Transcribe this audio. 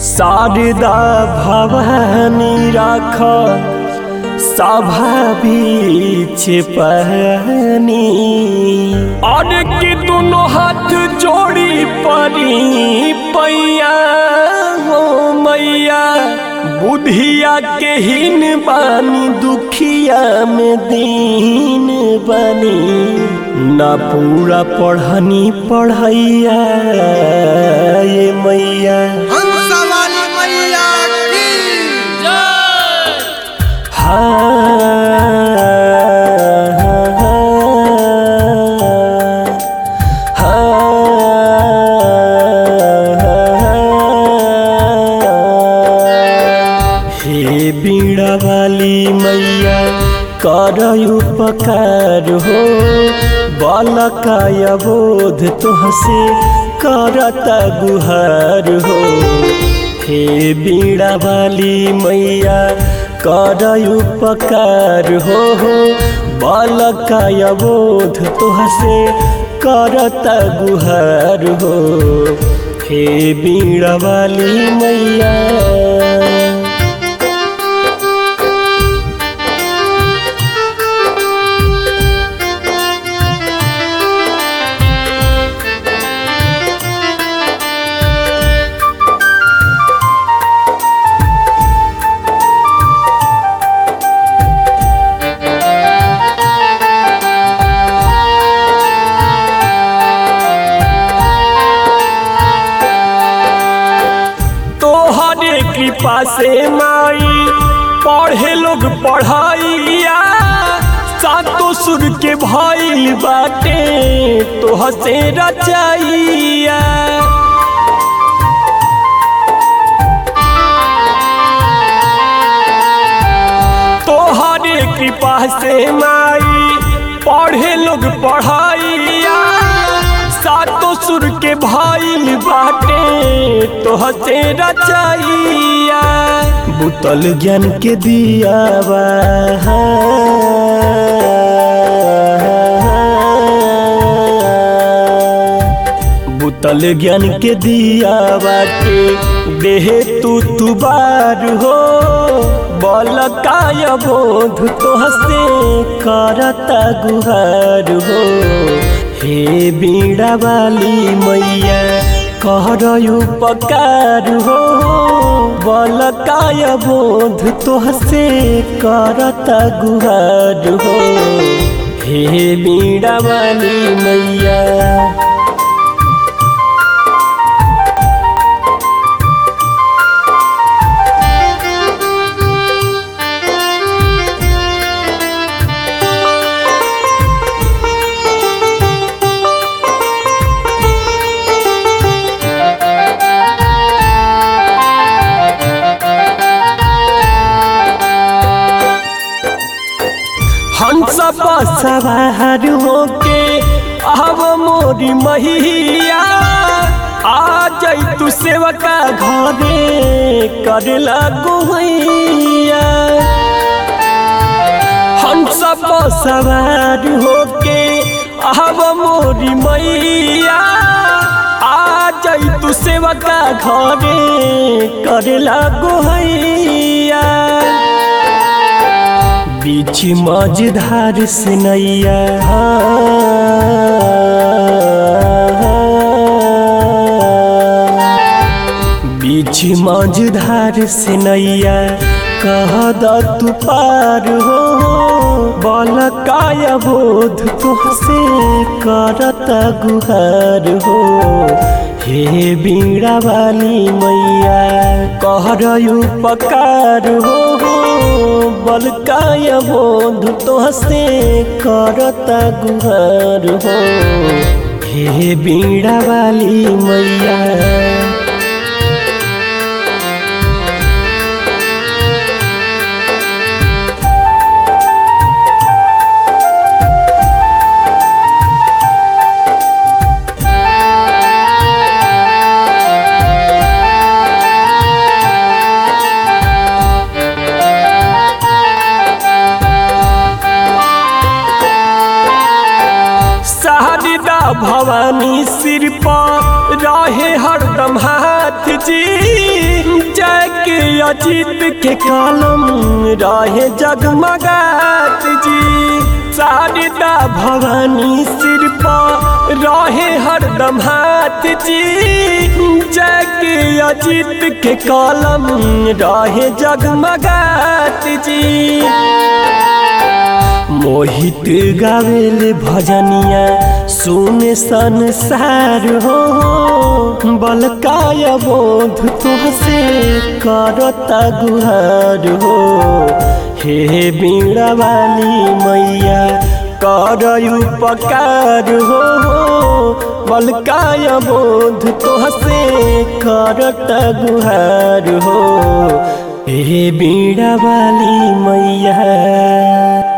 शारदा भवानी राख सभा बीच पहनी और के दोनों हाथ जोड़ी परी पैया हो मैया बुधिया के हीन बानी दुखिया में दीन बनी ना पूरा पढ़नी पढ़ैया ये मैया हंसवाली मैया की हे बीड़ा वाली मैया कर उपकार हो बालकाय बोध तुहसे करता गुहार हो हे बीड़ा वाली मैया कर उपकार हो हो बालकाय बोध तुहसे करता गुहार हो हे बीड़ा वाली मैया तोहरे कृपा से माई पढ़े लोग पढ़ाइया सातो सुर के भइल बाटे तोह से रचाइया तोहरे कृपा से माई पढ़े लोग पढ़ाइया सातो सुर के भइल बाटे तोह से रचाइया बुतल ज्ञान के दिया बुतल ज्ञान के दिया बाटे देहे तू तुबार हो बल काय बोध तोहसे करता गुहार हो हे बीड़ा वाली मैया कर उपकार हो बल काय बोध तोहसे करता गुहार हो हे बीड़ा वाली मैया हंस सवार होके आव मोरी महिया आ जाई तू सेवका घरे करेला गोहैया हंस सवार होके आव मोरी मैया आ जाई तू सेवका घरे करेला गोहैया बीच मझधार से नैया बीच मझधार से नैया कह द तू पार हो बल काय बोध तुहसे करता गुहार हो हे बीड़ा वाली मैया कहर उपकार हो बल काय बोध तुहसे करता गुहार हो हे बीड़ा वाली मैया शारदा भवानी सिर पर रहे हरदम हाथ जी अजीत के कलम रहे जगमगात जी शारदा भवानी सिर पर रहे हरदम हाथ जी जग अजीत के कलम रहे जगमगात जी मोहित गावेल भजनिया सुने संसार हो बलकाय बोध तुहसे करता गुहार हो हे बीड़ा वाली मैया कर उपकार हो बलकाय बोध तुहसे करता गुहार हो हे बीड़ा वाली मैया